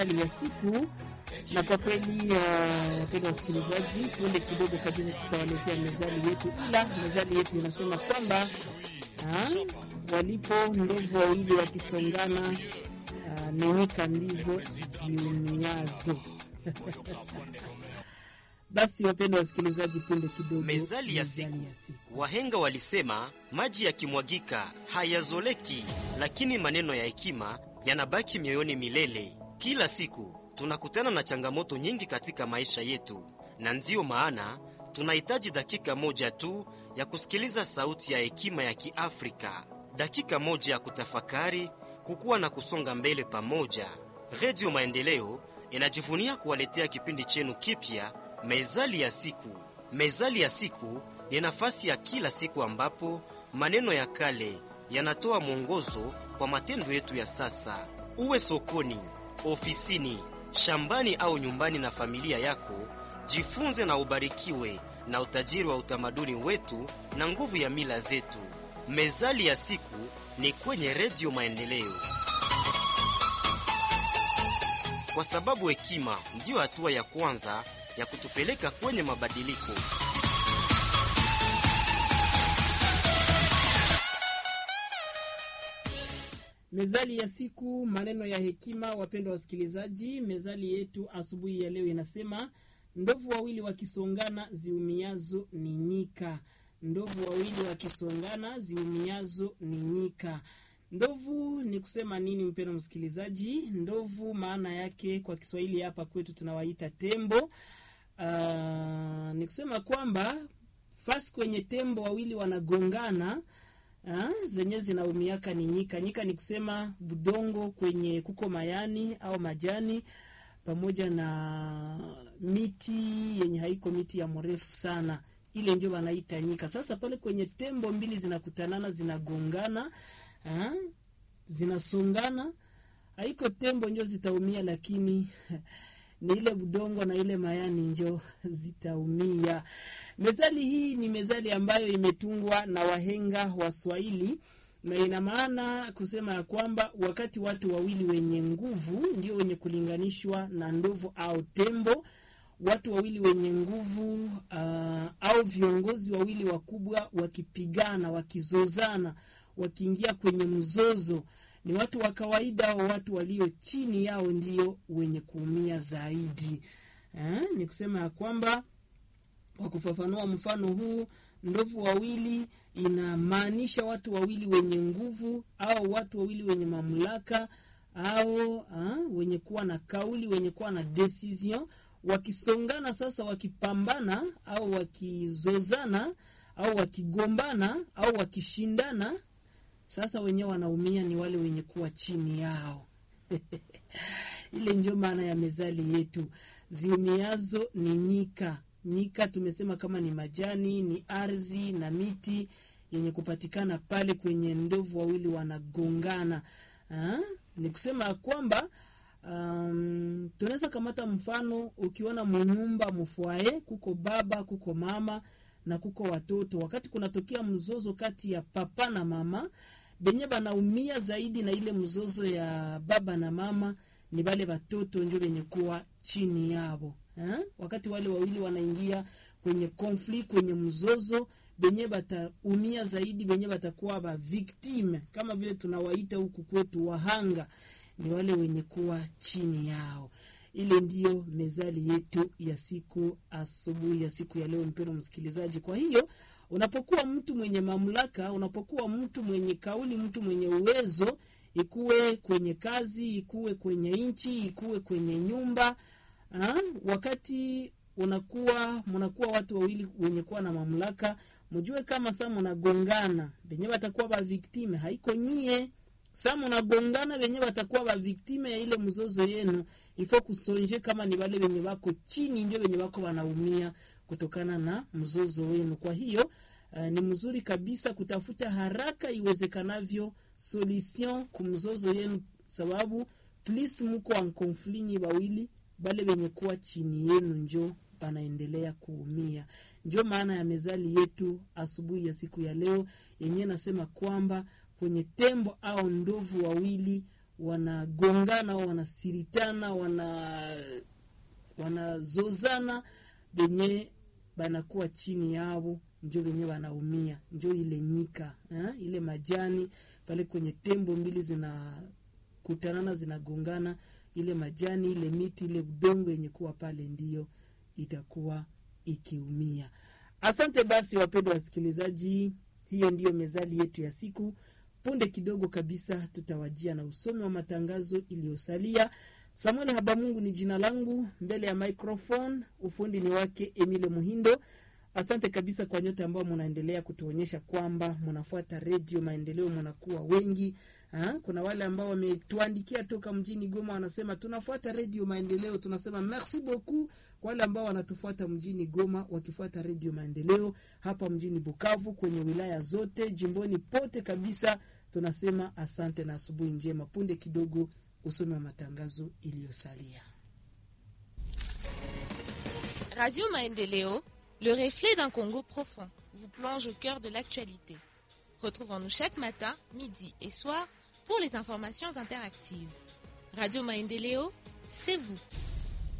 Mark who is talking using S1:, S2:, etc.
S1: ya siku na kwa kweli wapenda uh, wasikilizaji, punde kidogo kabisa tutawaletea mezali yetu, ila mezali yetu inasema kwamba uh, walipo ndovu wawili wakisongana, uh, nenyika ndizo ziumiazo. Basi wapenda wasikilizaji, punde kidogo
S2: Mezali ya siku.
S1: ya siku.
S2: Wahenga walisema maji yakimwagika hayazoleki, lakini maneno ya hekima yanabaki mioyoni milele. Kila siku tunakutana na changamoto nyingi katika maisha yetu, na ndiyo maana tunahitaji dakika moja tu ya kusikiliza sauti ya hekima ya Kiafrika, dakika moja ya kutafakari, kukua na kusonga mbele pamoja. Redio Maendeleo inajivunia kuwaletea kipindi chenu kipya, Mezali ya Siku. Mezali ya Siku ni nafasi ya kila siku ambapo maneno ya kale yanatoa mwongozo kwa matendo yetu ya sasa. Uwe sokoni, ofisini, shambani au nyumbani na familia yako, jifunze na ubarikiwe na utajiri wa utamaduni wetu na nguvu ya mila zetu. Mezali ya Siku ni kwenye Redio Maendeleo, kwa sababu hekima ndiyo hatua ya kwanza ya kutupeleka kwenye mabadiliko.
S1: Mezali ya siku, maneno ya hekima. Wapendwa wasikilizaji, mezali yetu asubuhi ya leo inasema ndovu wawili wakisongana ziumiazo ni nyika. Ndovu wawili wakisongana ziumiazo ni nyika. Ndovu ni kusema nini, mpendwa msikilizaji? Ndovu maana yake kwa Kiswahili hapa kwetu tunawaita tembo. Ah, ni kusema kwamba fasi kwenye tembo wawili wanagongana Ah, zenye zinaumiaka ni nyika. Nyika ni kusema budongo kwenye kuko mayani au majani pamoja na miti yenye haiko miti ya mrefu sana, ile ndio wanaita nyika. Sasa pale kwenye tembo mbili zinakutanana, zinagongana, ah, zinasongana, haiko tembo njo zitaumia, lakini ni ile budongo na ile mayani njo zitaumia. Mezali hii ni mezali ambayo imetungwa na wahenga wa Swahili na ina maana kusema ya kwamba wakati watu wawili wenye nguvu ndio wenye kulinganishwa na ndovu au tembo, watu wawili wenye nguvu uh, au viongozi wawili wakubwa wakipigana, wakizozana, wakiingia kwenye mzozo ni watu wa kawaida au watu walio chini yao ndio wenye kuumia zaidi. Eh, ni kusema ya kwamba kwa kufafanua mfano huu, ndovu wawili inamaanisha watu wawili wenye nguvu au watu wawili wenye mamlaka au ha, wenye kuwa na kauli, wenye kuwa na decision, wakisongana sasa, wakipambana au wakizozana au wakigombana au wakishindana sasa wenyewe wanaumia ni wale wenye kuwa chini yao. Ile ndio maana ya mezali yetu, ziumiazo ni nyika. Nyika tumesema kama ni majani, ni ardhi na miti yenye kupatikana pale kwenye ndovu wawili wanagongana. Ha? Ni kusema ya kwamba um, tunaweza kamata mfano, ukiona munyumba mufwae, kuko baba, kuko mama na kuko watoto. Wakati kunatokea mzozo kati ya papa na mama, benye banaumia zaidi na ile mzozo ya baba na mama ni bale batoto njo benye kuwa chini yabo eh? Wakati wale wawili wanaingia kwenye konflikt, kwenye mzozo, benye bataumia zaidi, benye batakuwa ba victime kama vile tunawaita huku kwetu wahanga, ni wale wenye kuwa chini yao. Ile ndiyo mezali yetu ya siku asubuhi ya siku ya leo, mpendwa msikilizaji. Kwa hiyo unapokuwa mtu mwenye mamlaka, unapokuwa mtu mwenye kauli, mtu mwenye uwezo, ikuwe kwenye kazi, ikuwe kwenye nchi, ikuwe kwenye nyumba ha? wakati unakuwa mnakuwa watu wawili wenye kuwa na mamlaka, mjue kama saa mnagongana, benye watakuwa ba victime haiko nyie sa munagongana wenye watakuwa baviktime ya ile mzozo yenu, ifo kusonje kama ni wale wenye wako chini ndio wenye wako wanaumia kutokana na mzozo wenu. Kwa hiyo uh, ni mzuri kabisa kutafuta haraka iwezekanavyo solution kumzozo yenu, sababu please muko en conflit nyi wawili, bale wenye kuwa chini yenu njo panaendelea kuumia. Ndio maana ya mezali yetu asubuhi ya siku ya leo yenyewe nasema kwamba kwenye tembo au ndovu wawili wanagongana wanasiritana wana wanazozana benye banakuwa chini yao njo benye wanaumia njo ile nyika eh? ile majani pale kwenye tembo mbili zinakutanana zinagongana ile majani ile miti ile udongo yenye kuwa pale ndiyo itakuwa ikiumia asante basi wapendwa wasikilizaji hiyo ndiyo mezali yetu ya siku punde kidogo kabisa tutawajia na usomi wa matangazo iliyosalia samuel habamungu ni jina langu mbele ya microphone ufundi ni wake emile muhindo asante kabisa kwa nyote ambao mnaendelea kutuonyesha kwamba mnafuata redio maendeleo mnakuwa wengi ha? kuna wale ambao wametuandikia toka mjini goma wanasema tunafuata redio maendeleo tunasema merci beaucoup kwa wale ambao wanatufuata mjini goma wakifuata redio maendeleo hapa mjini bukavu kwenye wilaya zote jimboni pote kabisa tunasema asante na asubuhi njema punde kidogo usome wa matangazo iliyosalia
S3: Radio Maendeleo, le reflet d'un Congo profond, vous plonge au cœur de l'actualité. Retrouvons-nous chaque matin, midi et soir pour les informations interactives. Radio Maendeleo, c'est vous.